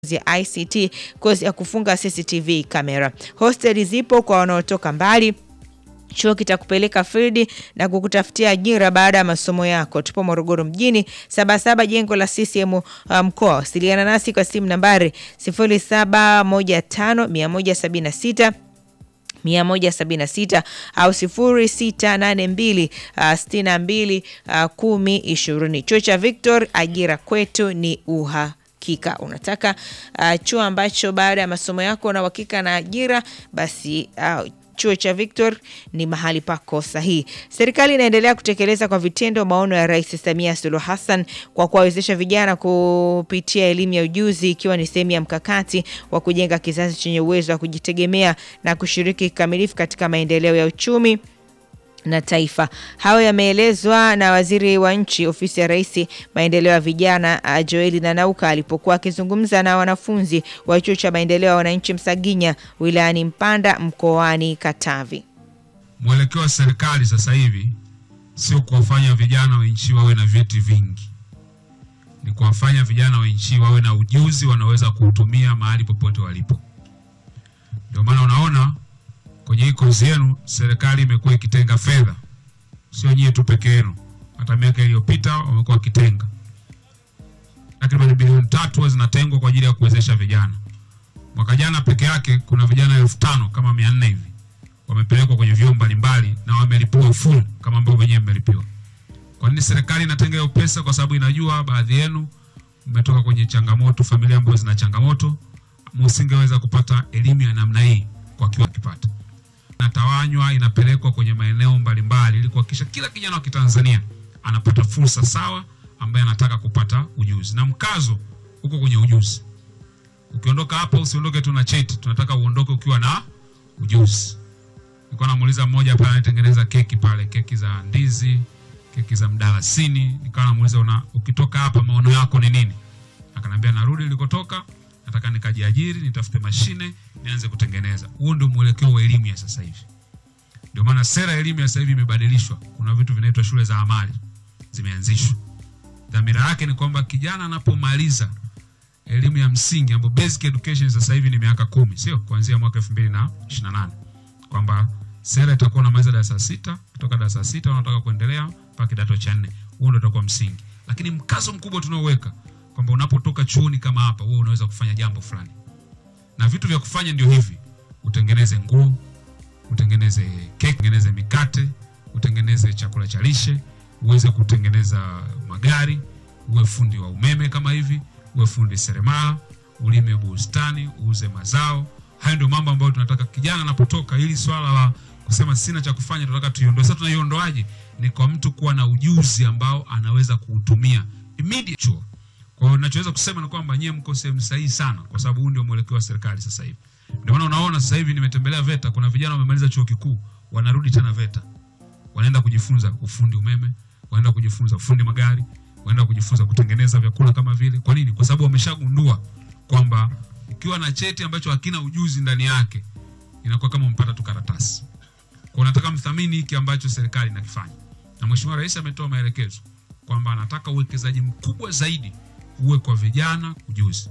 ya ICT, kozi ya kufunga CCTV kamera. Hosteli zipo kwa wanaotoka mbali. Chuo kitakupeleka field na kukutafutia ajira baada ya masomo yako. Tupo Morogoro mjini, Sabasaba, jengo la CCM mkoa. Um, wasiliana nasi kwa simu nambari 0715 176 176 au 0682 62 10 20. Chuo cha Victor, ajira kwetu ni uhakika. Unataka uh, chuo ambacho baada ya masomo yako una uhakika na ajira, basi uh, Chuo cha Victor ni mahali pako sahihi. Serikali inaendelea kutekeleza kwa vitendo maono ya Rais Samia Suluhu Hassan kwa kuwawezesha vijana kupitia elimu ya ujuzi, ikiwa ni sehemu ya mkakati wa kujenga kizazi chenye uwezo wa kujitegemea na kushiriki kikamilifu katika maendeleo ya uchumi na taifa. Hayo yameelezwa na waziri wa nchi ofisi ya Rais maendeleo ya vijana Joeli Nanauka alipokuwa akizungumza na wanafunzi wa chuo cha maendeleo ya wananchi Msaginya wilayani Mpanda mkoani Katavi. Mwelekeo wa serikali sasa hivi sio kuwafanya vijana wa nchi wawe na vyeti vingi, ni kuwafanya vijana wa nchi wawe na ujuzi wanaweza kuutumia mahali popote walipo. Ndio maana unaona kwenye hii kozi yenu serikali imekuwa ikitenga fedha, sio nyie tu peke yenu. Hata miaka iliyopita wamekuwa wakitenga takriban bilioni tatu zinatengwa kwa ajili ya kuwezesha vijana. Mwaka jana peke yake kuna vijana elfu tano kama mia nne hivi wamepelekwa kwenye vyuo mbalimbali na wamelipiwa full kama ambavyo wenyewe mmelipiwa. Kwa nini serikali inatenga hiyo pesa? Kwa sababu inajua baadhi yenu mmetoka kwenye changamoto, familia ambazo zina changamoto, msingeweza kupata elimu ya namna hii kwa kiwango kipata inatawanywa inapelekwa kwenye maeneo mbalimbali ili kuhakikisha kila kijana wa Kitanzania anapata fursa sawa ambaye anataka kupata ujuzi, na mkazo huko kwenye ujuzi. Ukiondoka hapa usiondoke tu na cheti, tunataka uondoke ukiwa na ujuzi. Nilikuwa namuuliza mmoja pale anatengeneza keki pale, keki za ndizi, keki za mdalasini. Nikawa namuuliza una, ukitoka hapa maono yako ni nini? Akanambia narudi nilikotoka nataka nikajiajiri, nitafute mashine, nianze kutengeneza. Huo ndio mwelekeo wa elimu ya sasa hivi. Ndio maana sera ya elimu ya sasa hivi imebadilishwa. Kuna vitu vinaitwa shule za amali zimeanzishwa. Dhamira yake ni kwamba kijana anapomaliza elimu ya msingi ambapo basic education sasa hivi ni miaka kumi, sio kuanzia mwaka 2028 kwamba sera itakuwa unamaliza darasa sita, kutoka darasa sita unataka kuendelea mpaka kidato cha nne. Huo ndio utakuwa msingi, lakini mkazo mkubwa tunaoweka kwamba unapotoka chuoni kama hapa, wewe unaweza kufanya jambo fulani, na vitu vya kufanya ndio hivi: utengeneze nguo, utengeneze keki, utengeneze mikate, utengeneze chakula cha lishe, uweze kutengeneza magari, uwe fundi wa umeme kama hivi, uwe fundi seremala, ulime bustani, uuze mazao. Hayo ndio mambo ambayo tunataka kijana anapotoka. Ili swala la kusema sina cha kufanya, tunataka tuiondoe. Sasa tunaiondoaje? Ni kwa mtu kuwa na ujuzi ambao anaweza kuutumia immediate chuo kwa hiyo ninachoweza kusema ni kwamba nyie mko sehemu sahihi sana, kwa sababu huu ndio mwelekeo wa serikali sasa hivi. Ndio maana unaona sasa hivi nimetembelea VETA, kuna vijana wamemaliza chuo kikuu wanarudi tena VETA, wanaenda kujifunza ufundi umeme, wanaenda kujifunza ufundi magari, wanaenda kujifunza kutengeneza vyakula kama vile. Kwa nini? Kwa sababu wameshagundua kwamba ukiwa na cheti ambacho hakina ujuzi ndani yake inakuwa kama mpata tu karatasi. Kwa nataka mthamini hiki ambacho serikali inakifanya, na Mheshimiwa Rais ametoa maelekezo kwamba anataka uwekezaji mkubwa zaidi uwe kwa vijana ujuzi.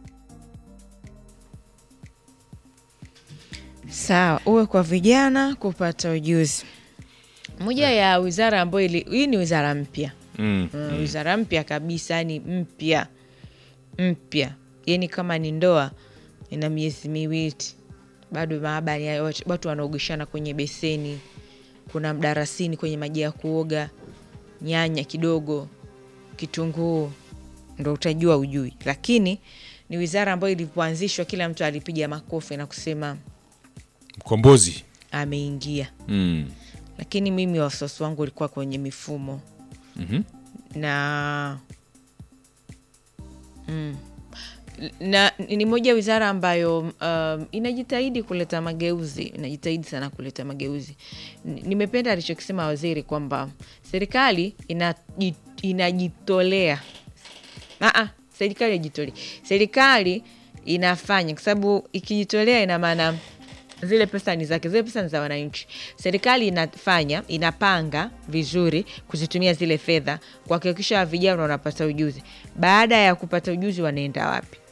Sawa, uwe kwa vijana kupata ujuzi. Moja ya wizara ambayo hii ni wizara mpya Mm, uh, wizara mpya kabisa, ni mpya mpya, yani kama ni ndoa ina miezi miwili bado, maabani watu wanaogeshana kwenye beseni, kuna mdarasini kwenye maji ya kuoga, nyanya kidogo, kitunguu ndo utajua ujui. Lakini ni wizara ambayo ilipoanzishwa kila mtu alipiga makofi na kusema mkombozi ameingia. mm. Lakini mimi wasiwasi wangu ulikuwa kwenye mifumo Mhm. na mm, na ni moja wizara ambayo um, inajitahidi kuleta mageuzi, inajitahidi sana kuleta mageuzi. N- Nimependa alichokisema waziri kwamba serikali inaji- inajitolea Aa, serikali ajitolea, serikali inafanya, kwa sababu ikijitolea ina maana zile pesa ni zake, zile pesa ni za wananchi. Serikali inafanya, inapanga vizuri kuzitumia zile fedha kuhakikisha vijana wanapata ujuzi. Baada ya kupata ujuzi, wanaenda wapi?